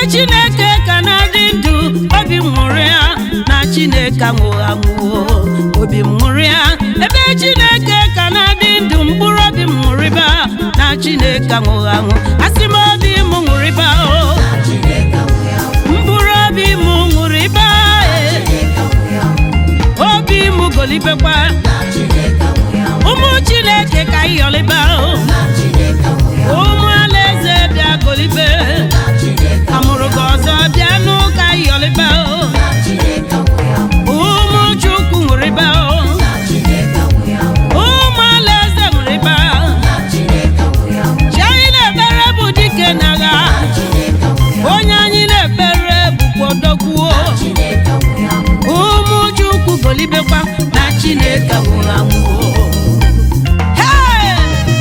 chineke ka na-adị ndụ obi m ṅụrụ ya na chineke anwụghị anwụọ obi m ṅụrụ ya ebe chineke ka na-adị ndụ mkpụrụ obi m ṅụrịba na chineke anwụghị anwụ asị m obi m ṅụrịba o mkpụrụ obi m ṅụrịba e. obi m golibekwa ụmụ chineke ka ịyọlịba o ụmụ alaeze bịa golibe amụrụ gị ọzọ bịa n'ụka ịyọlịba o ụmụ chukwu ṅụrịba o ụmụ alaeze ṅụrịba chi anyị na-ekpere bụ dike n'agha onye anyị na-ekpere bụkwa odogwuo ụmụ chukwu golibekwa na chineke nwụrụ anwụ Hey!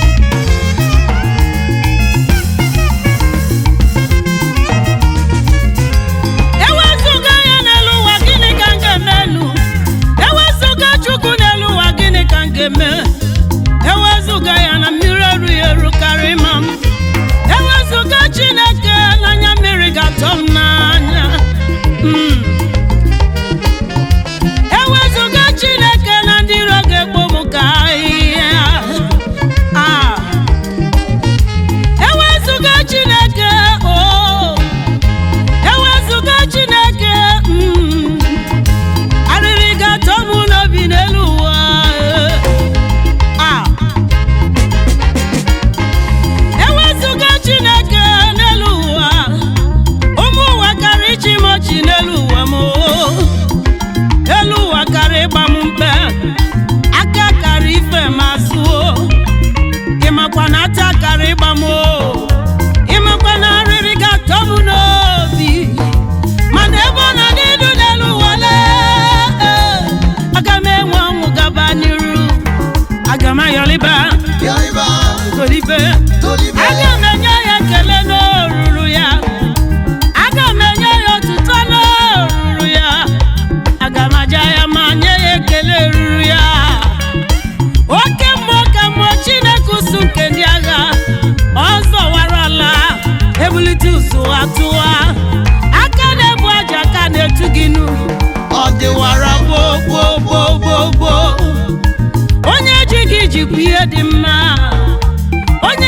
ewezụga ya n'elu ụwa gịnị ka m ga-emenu ewezụga chukwu n'elu ụwa gịnị ka m ga-eme ewezụga ya na mmiri erughị eru karịa ịma m ewezụga chineke n'anya mmiri ga-atọ m n'anya Mm. ewezụga chineke na ndị iro ga-ekpo m ka ahịhịa Ah. ewezụga chineke o ewezụga chineke mm, arịrị ga-atọ m n'obi n'elu ụwa eh. Ah. ewezụga chineke n'elu ụwa ụmụ ụwa karịa ichi m ọchị n'elu ụwa m o. elu ụwa karịa ịgba m mkpe aka karịa ife m azụo ịmakwa na ata karịa ịgba m o ịmakwa na arịrị ga-atọ m n'obi mana ebe ọ na n'elu n'elu ụwa lee aga m enwe ọnwụ gaba n'iru aga m ayọliba golibe aga m enye ya ekele n'oruru ya aga m enye ya otuto n'oruru ya aga m aja ya ma nye ya ekele ruru ya oke mmụọ ka mmụọ chineke usu nke ndị agha ọzọ wara ala ebulite usu atụwa aka na-ebu aja aka na-etu gị nu ọ dịwara gboo gboo gboo gboo gboo onye ji gị jikwa ihe dị mma onye